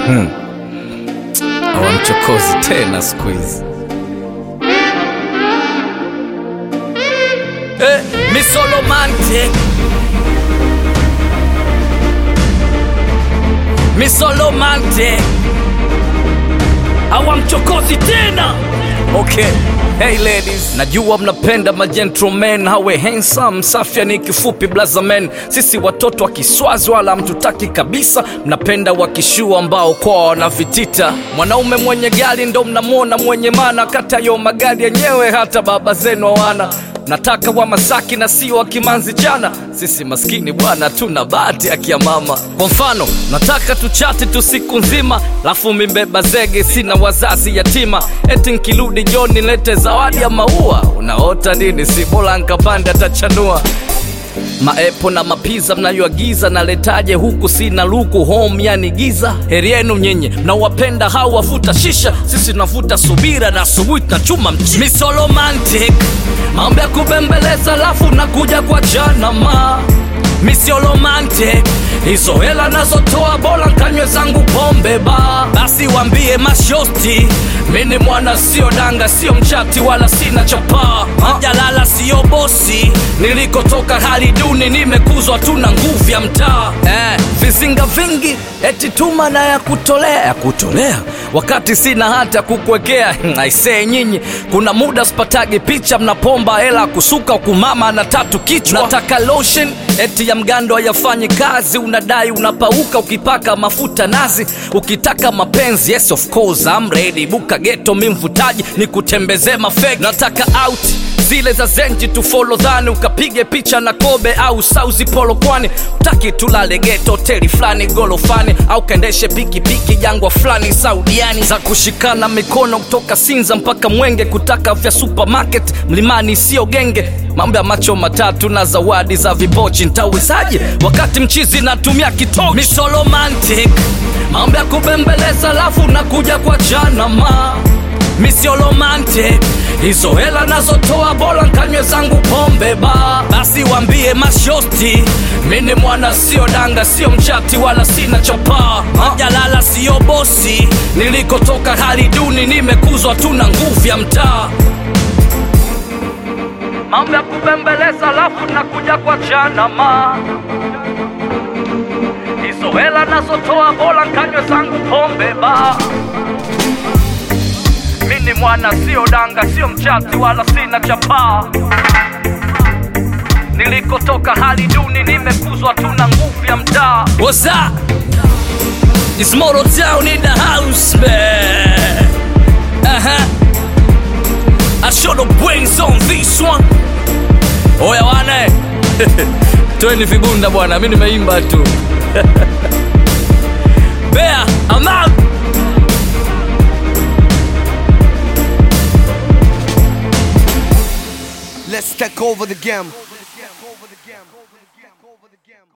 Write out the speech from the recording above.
hawamchokozi tena siku hizi eh, misolomante misolomante hawamchokozi tena okay Hey ladies, najua mnapenda magentlemen hawe handsome, safya ni kifupi blazamen. Sisi watoto wa Kiswazi wala mtutaki kabisa, mnapenda wakishua ambao kwa wanavitita. Mwanaume mwenye gari ndo mnamwona mwenye mana, kata yo magari yenyewe hata baba zenu hawana nataka wa Masaki na sio wa Kimanzi chana. Sisi maskini bwana, tuna bahati ya kia mama. Kwa mfano, nataka tuchati tu siku nzima, lafu mimbeba zege, sina wazazi yatima, eti nkirudi jioni nilete zawadi ya maua. Unaota nini? si bora nkapande atachanua maepo na mapiza mnayoagiza naletaje huku sina luku home yani giza heri yenu nyenye mnawapenda hao wavuta shisha sisi tunavuta subira na asubuhi tunachuma mchi misolomantic mambo ya kubembeleza lafu nakuja kwa janama misiolomantic hizo hela nazotoa bora nkanywe zangu pombe ba basi wambie mashosti mini mwana sio danga sio mchati wala sina chapaa jalala sio bosi nilikotoka hali duni nimekuzwa tuna nguvu ya mtaa eh, vizinga vingi eti tuma na ya kutolea ya kutolea wakati sina hata kukuwekea aisee nyinyi kuna muda spatagi picha mnapomba hela kusuka kumama na tatu kichwa nataka lotion eti ya mgando hayafanyi kazi unadai unapauka ukipaka mafuta nazi ukitaka mapenzi yes of course I'm ready buka geto mi mvutaji ni kutembezee mafegi nataka out zile za zenji tufolo dhani ukapige picha na kobe au sauzi polo kwani utaki tulale geto hoteli fulani golofani au kaendeshe pikipiki jangwa fulani saudiani za kushikana mikono kutoka sinza mpaka mwenge kutaka vya supermarket mlimani sio genge mambo ya macho matatu na zawadi za vibochi ntawezaje wakati mchizi natumia kitoki misolomantic mambo ya kubembeleza lafu nakuja kwa janama misiolomante hizo hela nazotoa bora nkanywe zangu pombe ba basi wambie mashosti mini mwana sio danga sio mchati wala sina chapaa jalala sio bosi nilikotoka hali duni nimekuzwa tuna nguvu ya mtaa mambo ya kubembeleza lafu nakuja kwa janama hizo hela nazotoa bora nkanywe zangu pombe ba mini mwana sio danga sio mchati wala sina chapaa nilikotoka hali duni nimekuzwa tuna nguvu ya mtaa What's up? It's Moto Town in the house man uh-huh. I show the brains on this one oya wane tweni vibunda bwana mi nimeimba tu bea I'm out Let's take over the game.